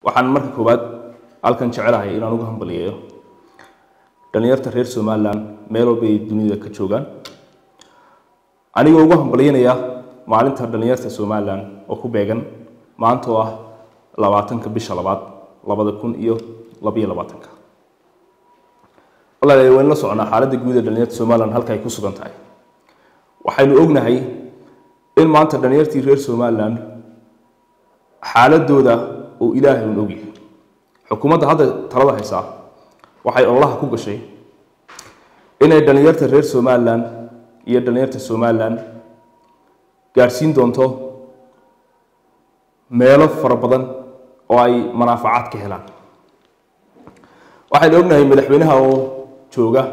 waxaan marka koowaad halkan jecelahay inaan uga hambaliyeeyo dhalinyarta reer somalilan meel walba ay dunida ka joogaan anigoo ugu hambalyeynaya maalinta dhalinyarta somalilan oo ku beegan maanta oo ah labaatanka bisha labaad labada kun iyo labaiyo labaatanka walaalayaal waynu la soconaa xaaladda guud ee dhalinyarta somalilan halka ay ku sugan tahay waxaynu ognahay in maanta dhalinyartii reer somalilan xaaladooda uu ilaahay un ogyahay xukuumadda hadda talada haysaa waxay ololaha ku gashay inay dhalinyarta reer somalilan iyo dhalinyarta somalilan gaadhsiin doonto meelo fara badan oo ay manaafacaad ka helaan waxaynu ognahay madaxweynaha oo jooga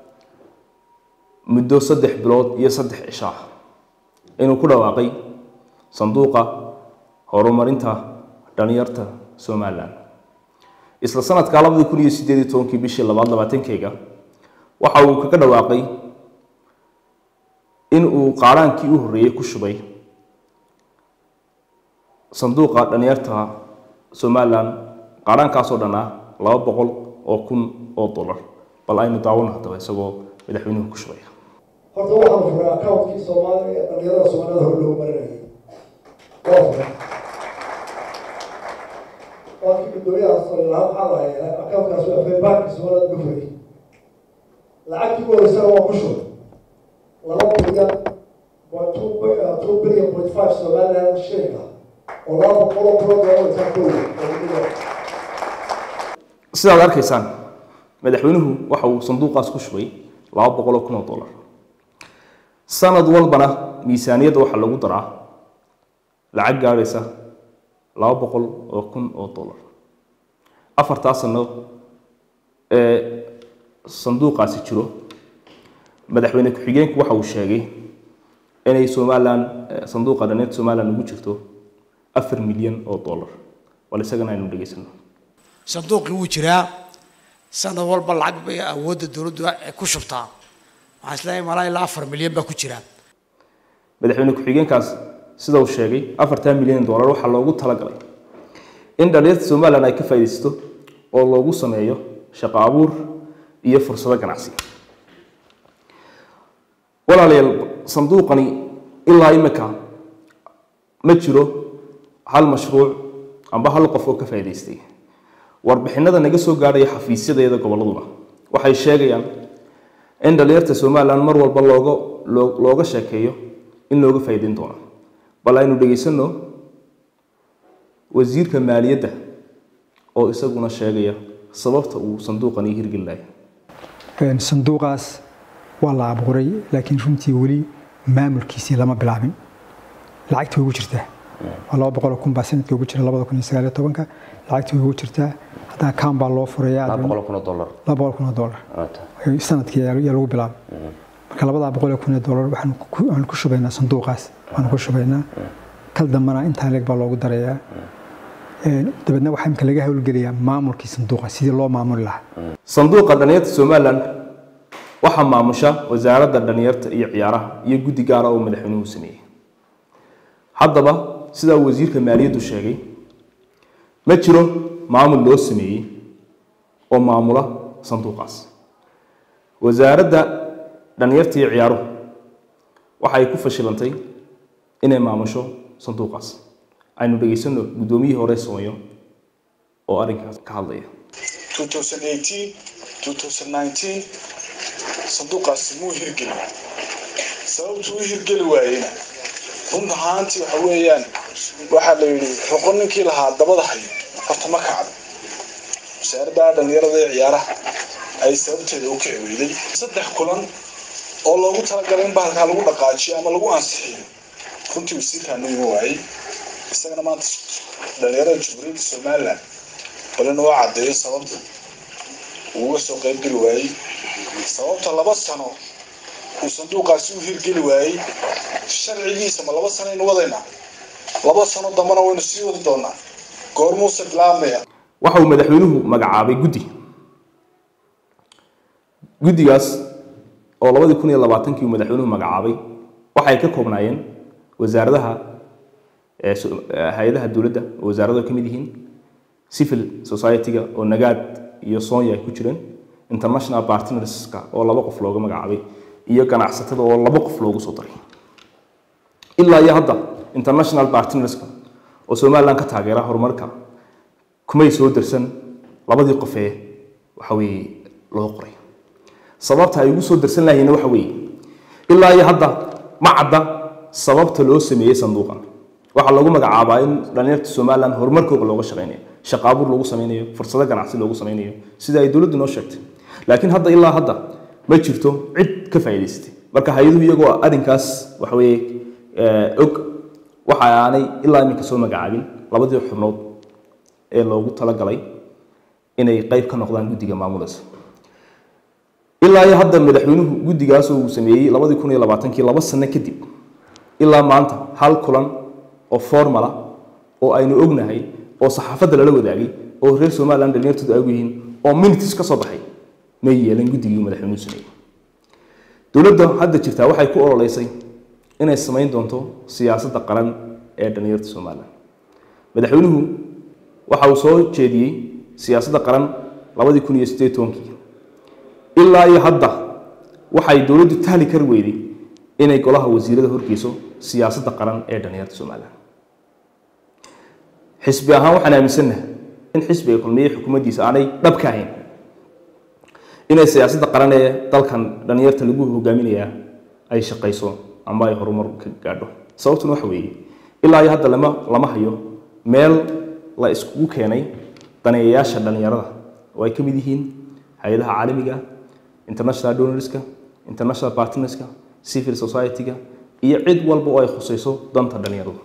muddo saddex bilood iyo saddex cisho ah inuu ku dhawaaqay sanduuqa horumarinta dhalinyarta somalilan isla sanadka labadii kun iyo sideed iyo tobankii bishii labaad labaatankeyga waxa uu kaga dhawaaqay in uu qaaraankii u horreeyey ku shubay sanduuqa dhalinyarta somalilan qaaraankaasoo dhan ah laba boqol oo kun oo dollar bal aynu daawano haddaba isagoo madaxweynuhu ku shubay horta waxaan furay accountkii soomaaliya ee dhalinyarada soomaalida hore loogu marinayay waa furay waa kii guddoomiyaha salilaha maxaa lahay accountkaas waa fay baanki soomaalida uga furay lacagtii ugu horeysana waa ku shubay laba bilyan two billion point five somaliland shilling ah oo laba boqol oo kulo doolar intaa ka weyn sidaad arkaysaan madaxweynuhu waxa uu sanduuqaas ku shubay laba boqol oo kun oo dollar sanad walbana miisaaniyadda waxaa lagu daraa lacag gaadhaysa laba boqol oo kun oo dollar afartaa sano ee sanduuqaasi jiro madaxweyne ku-xigeenku waxa uu sheegay inay somalilan sanduuqa dhalinyarta somalilan ugu jirto afar milyan oo dollar bal isagana aynu dhegaysano sanduuqii wuu jiraa sanad walba lacag bay awoodda dowladdu ku shubtaa waxaan isleeyahay malaa ilaa afar milyan baa ku jira madaxweyne ku-xigeenkaas sida uu sheegay afartaa milyan dollar waxaa loogu talagalay in dhalinyarta somalilan ay ka faa'iidaysato oo loogu sameeyo shaqo abuur iyo fursado ganacsi walaalayaal sanduuqani ilaa imika ma jiro hal mashruuc amba hal qof oo ka faa'iidaystay warbixinada naga soo gaadhaya xafiisyadeeda gobolladuna waxay sheegayaan in dhalinyarta somalilan mar walba looga looga sheekeeyo in looga faa'iidayn doono bal aynu dhegaysano wasiirka maaliyadda oo isaguna sheegaya sababta uu sanduuqani hirgelinayo sanduuqaas waa la abuuray laakiin runtii weli maamulkiisii lama bilaabin lacagtii way ugu jirtaa waa laba boqol kun baa sanadkii ugu jira labada kun iyo sagaal iyo tobanka lacagtii way ugu jirtaa haddana kaan baa loo furayaa laba boqol kun oo dollar laba boqol kun oo dollar sanadkii yaa lagu bilaabay marka labadaa boqol iyo kun oo dollar waxaanu ku shubaynaa sanduuqaas waanu ku shubaynaa kal dambana intaa leeg baa loogu darayaa dabeedna waxaa imika laga howlgelayaa maamulkii sanduuqa sidii loo maamuli lahaa sanduuqa dhalinyarta somalilan waxaa maamusha wasaaradda dhalinyarta iyo ciyaaraha iyo guddi gaara oo madaxweynuhu sameeyey haddaba sidaa wasiirka maaliyaddu sheegay ma jiro maamul loo sameeyey oo maamula sanduuqaas wasaaradda dhalinyarta iyo ciyaaruhu waxay ku fashilantay inay maamusho sanduuqaas aynu dhegaysano guddoomiyihii hore soomayo oo arrinkaas ka hadlaya 2018 sanduuqaasi muu hirgelin sababtuu u hirgeli waayeyna run ahaantii waxa weeyaan waxaa la yidhi xoqo ninkii lahaa dabada hayo horta ma kacdo wasaaradda dhalinyarada ee ciyaaraha ay sababteeda u kici weyday saddex kulan oo loogu talagalay in bahalkaa lagu dhaqaajiyo ama lagu ansixiyo runtii wasiirkaanu ima waayey isagana maanta dhalinyarada jamhuuriyadda somalilan bal inuu caddeeyo sababta uu uga soo qaybgeli waayey sababta laba sano uu sanduuqaasi u hirgeli waayey sharcigiisa ma laba sano aynu wadaynaa laba sano dambana waynu sii wadi doonaa goormuuse bilaabmaya waxa uu madaxweynuhu magacaabay guddi guddigaas oo labadii kun iyo labaatankii uu madaxweynuhu magacaabay waxay ka koobnaayeen wasaaradaha hay-adaha dowladda oo wasaaradu ka mid yihiin civil society-ga oo nagaad iyo soonya ay ku jireen international partnerska oo laba qof looga magacaabay iyo ganacsatada oo laba qof loogu soo daray ilaa iyo hadda international partnerska oo somaliland ka taageera horumarka kumay soo darsan labadii qof ee waxa weeye loo qoray sababta ay ugu soo darsan lahayeena waxa weeye ilaa iyo hadda ma cadda sababta loo sameeyey sanduuqan waxaa lagu magacaabaa in dhalinyarta somaliland horumarkooda looga shaqeynayo shaqaabuur loogu sameynayo fursado ganacsi loogu sameynayo sida ay dowladdu noo sheegtay laakiin hadda ilaa hadda ma jirto cid ka faa'iidaysatay marka hay-aduhu iyagoo arrinkaas waxa weeye og waxa aanay ilaa iminka soo magacaabin labadii xubnood ee loogu talagalay inay qayb ka noqdaan guddiga maamulaysa ilaa iyo hadda madaxweynuhu guddigaas uu sameeyey labadii kun iyo labaatankii laba sano kadib ilaa maanta hal kulan oo formala oo aynu ognahay oo saxaafadda lala wadaagay oo reer somaliland dhalinyartoodu ay og yihiin oo minutes ka soo baxay may yeelan guddigii madaxweynuhu sameeyey dowladda hadda jirtaa waxay ku ololeysay inay samayn doonto siyaasadda qaran ee dhalinyarta somaliland madaxweynuhu waxa uu soo jeediyey siyaasadda qaran labadii kun iyo siddeed tobankii ilaa iyo hadda waxay dowladdu tahli kari weyday inay golaha wasiirada horgeyso siyaasadda qaran ee dhalinyarta somaliland xisbi ahaan waxaan aaminsannahay in xisbiga kulmiye xukuumaddiisa aanay dhab ka ahayn inay siyaasadda qaran ee dalkan dhalinyarta lagu hogaaminayaa ay shaqayso ama ay horumar ka gaadho sababtuna waxa weeye ilaa iyo hadda lama lama hayo meel la iskugu keenay daneeyayaasha dhalinyarada oo ay ka mid yihiin hay-adaha caalamiga international donorska international partnerska civil society-ga iyo cid walba oo ay khusayso danta dhalinyaradu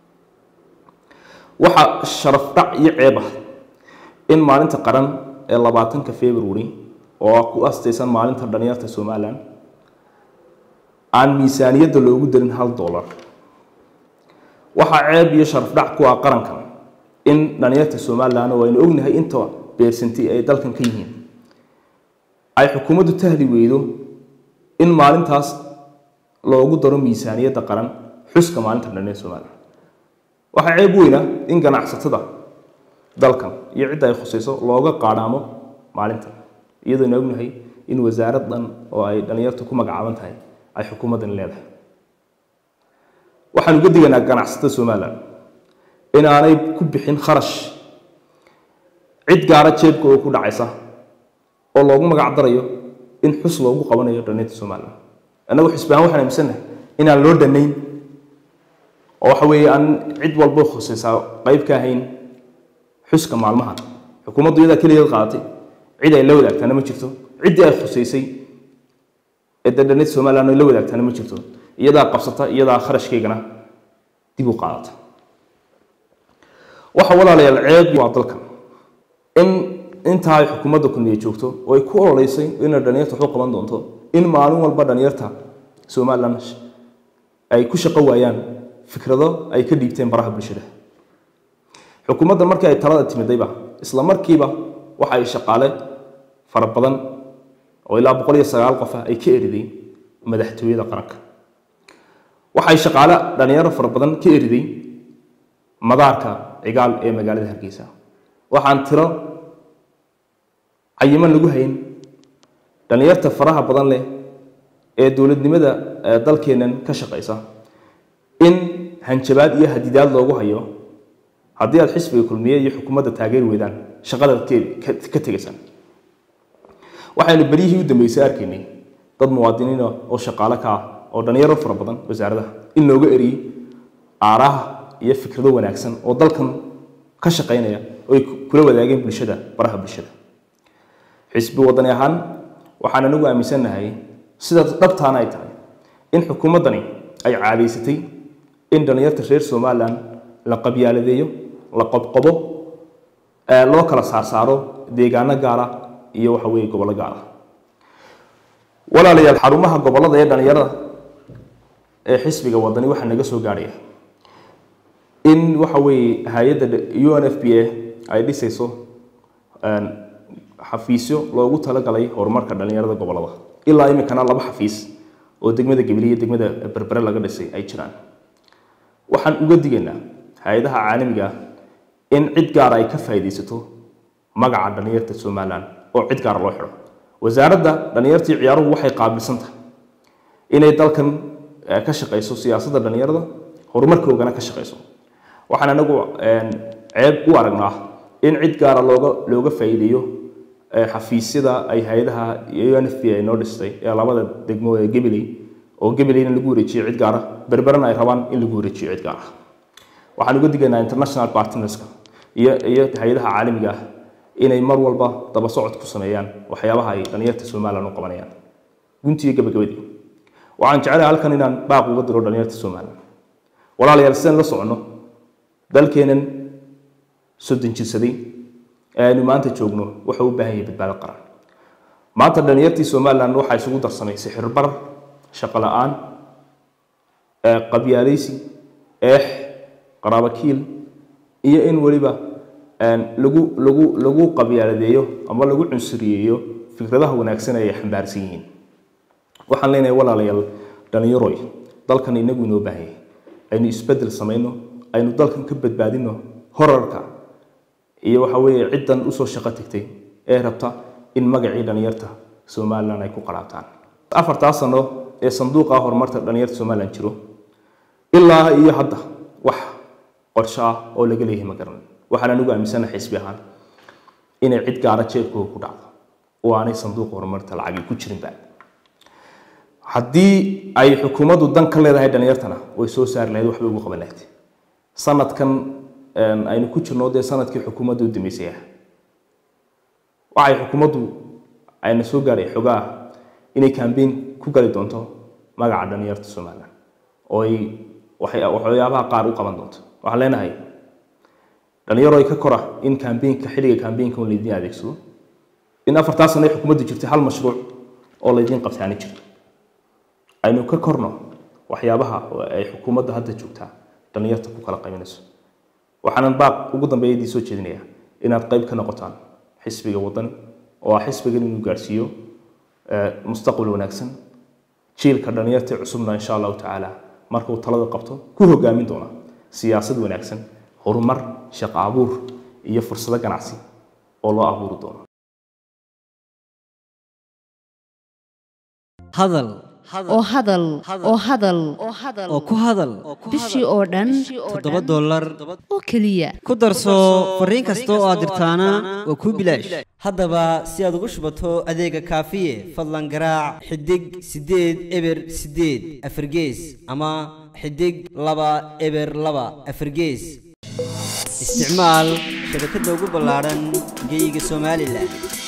waxaa sharaf dhac iyo ceeb ah in maalinta qaran ee labaatanka february oo ku astaysan maalinta dhalinyarta somaliland aan miisaaniyadda loogu darin hal dollar waxaa ceeb iyo sharaf dhac ku ah qarankan in dhalinyarta somaliland oo aynu ognahay inta beersanti ay dalkan ka yihiin ay xukuumaddu tahli weydo in maalintaas loogu daro miisaaniyadda qaran xuska maalinta dhalinyarta somaliland waxaa ceeb weyna in ganacsatada dalkan iyo cidda ay khusayso looga qaadhaamo maalintan iyadoona ognahay in wasaarad dhan oo ay dhalinyartu ku magacaaban tahay ay xukuumaddan leedahay waxaan uga digaynaa ganacsatada somaliland in aanay ku bixin kharash cid gaara jeebka oo ku dhacaysa oo loogu magac darayo in xus loogu qabanayo dhalinyarta somaliland annagu xisbi ahaan waxaan aaminsannahay inaan loo dhanayn oo waxa weeye aan cid walba khusaysaa qayb ka ahayn xuska maalmahan xukuumaddu iyadaa keligeed qaadatay cid ay la wadaagtaana ma jirto ciddii ay khusaysay ee dadhanid somaliland ay la wadaagtaana ma jirto iyadaa qabsata iyadaa kharashkeygana dib u qaadata waxa walaalayaal ceeb waa dalkan in intaa ay xukuumadda kulmiye joogto oo ay ku ololeysay inay dhalinyarta waxu qaban doonto in maalin walba dhalinyarta somaliland ay ku shaqo waayaan fikrado ay ka dhiibteen baraha bulshada xukuumadda markii ay talada timidayba isla markiiba waxa ay shaqaale fara badan oo ilaa boqol iyo sagaal qof ah ay ka eriday madaxtooyada qaranka waxay shaqaale dhalinyaro fara badan ka eriday madaarka cigaal ee magaalada hargeysa waxaan tiro cayiman lagu hayn dhalinyarta faraha badan leh ee dowladnimada dalkeennan ka shaqaysa in hanjabaad iyo hadidaad loogu hayo haddii aad xisbiga kulmiye iyo xukuumadda taageeri weydaan shaqadaad ka tegaysaan waxaynu beryihii u dambeysay arkaynay dad muwaadiniina oo shaqaale ka ah oo dhalinyaro fara badan wasaaradaha in looga eriyey aaraha iyo fikrado wanaagsan oo dalkan ka shaqaynaya oo ay kula wadaageen bulshada baraha bulshada xisbi wadani ahaan waxaan anagu aaminsannahay sidaas dhabtaana ay tahay in xukuumaddani ay caadaysatay in dhalinyarta reer somaliland la qabyaaladeeyo la qobqobo loo kala saarsaaro deegaano gaara iyo waxa weeye gobollo gaara walaalayaal xarumaha gobollada ee dhalinyarada ee xisbiga wadani waxaa naga soo gaadhaya in waxa weeye hay-adda u n f b a ay dhisayso xafiisyo loogu talagalay horumarka dhalinyarada gobollada ilaa iminkana laba xafiis oo degmada gabiliya degmada berbere laga dhisay ay jiraan waxaan uga digaynaa hay-adaha caalamiga ah in cid gaara ay ka faa'iidaysato magaca dhallinyarta somalilan oo cid gaara loo xidho wasaaradda dhallinyartii ciyaaruhu waxay qaabilsan tahay inay dalkan eh, ka shaqayso siyaasadda dhallinyarada horumarkoogana ka shaqayso waxaan anagu een, ceeb u aragnaa in cid gaara looga looga faa'iideeyo eh, xafiisyada ay hay-adaha iyo n f b ay noo dhistay ee labada degmo ee gabiley oo gabileyna lagu wareejiyo cid gaara berberana ay rabaan in lagu wareejiyo cid gaara waxaan uga digaynaa international partnerska iyo iyo hay-adaha caalamiga ah inay mar walba daba socod ku sameeyaan waxyaabaha ay dhalinyarta somalilan u qabanayaan guntiga gabagabadii waxaan jecelahay halkan inaan baaq uga diro dhalinyarta somalilan walaalayaal sidaan la soconno dalkeenan soddon jirsaday ee aynu maanta joogno wuxuu u baahan yahay badbaado qaran maanta dhalinyartii somalilan waxaa isugu darsamay sixirbar shaqo la-aan ee qabyaalaysi eex qaraabakiil iyo in weliba een, lagu lagu lagu qabyaaladeeyo ama lagu cunsuriyeeyo fikradaha wanaagsan ee ay xambaarsan yihiin waxaan leenahay walaalayaal dhalinyaroy dalkan inagu inoo baahan yahay aynu isbedel samayno aynu dalkan ka badbaadino horarka iyo waxa weeye ciddan usoo shaqo tagtay ee rabta in magacii dhalinyarta somalilan ay ku qaraabtaan afartaa sano ee sanduuqa horumarta dhalinyarta somalilan jiro ilaa iyo hadda wax qorsho ah oo laga leeyahay ma garanin waxaan anigu aaminsanahay xisbi ahaan inay cid gaara jeebkooga ku dhacdo oo aanay sanduuqa horumarta lacagi ku jirinba haddii ay xukuumaddu dan ka leedahay dhalinyartana way soo saari lahayd waxbay ugu qaban lahayd sanadkan een, aynu ku jirno dee sanadkii xukuumadda u dambeysay ah waxay xukuumaddu ayna soo gaaray xogaa inay kambeyn ku gali doonto magaca dhalinyarta somalilan oo ay waxay- waxyaabaha qaar u qaban doonto waxaan leenahay dhalinyaro ay ka kora in kambeynka xilliga kambeynka un laydin adeegsado in afartaa sano ay xukuumaddu jirtay hal mashruuc oo laydin qabtaani jirto aynu ka korno waxyaabaha oo ay xukuumadda hadda joogtaa dhalinyarta ku kala qaybinayso waxaanan baaq ugu dambeeya idin soo jeedinayaa inaad qayb ka noqotaan xisbiga waddan oo ah xisbigan inuu gaarsiiyo eh, mustaqbal wanaagsan jiilka dhalinyarta cusubna insha allahu tacaala markuu talada qabto ku hogaamin doona siyaasad wanaagsan horumar shaqo abuur iyo fursado ganacsi oo loo abuuri doono hadal oo hadal oo hadal oo ku hadal bishii oo dhan toddoba dollar oo keliya ku darso fariin kasta oo aad dirtaana waa kuu bilaash haddaba si aad ugu shubato adeega kaafiye fadlan garaac xidig siddeed eber siddeed afargees ama xidig laba eber laba afargees isticmaal shabakadda ugu ballaaran geyga somalilan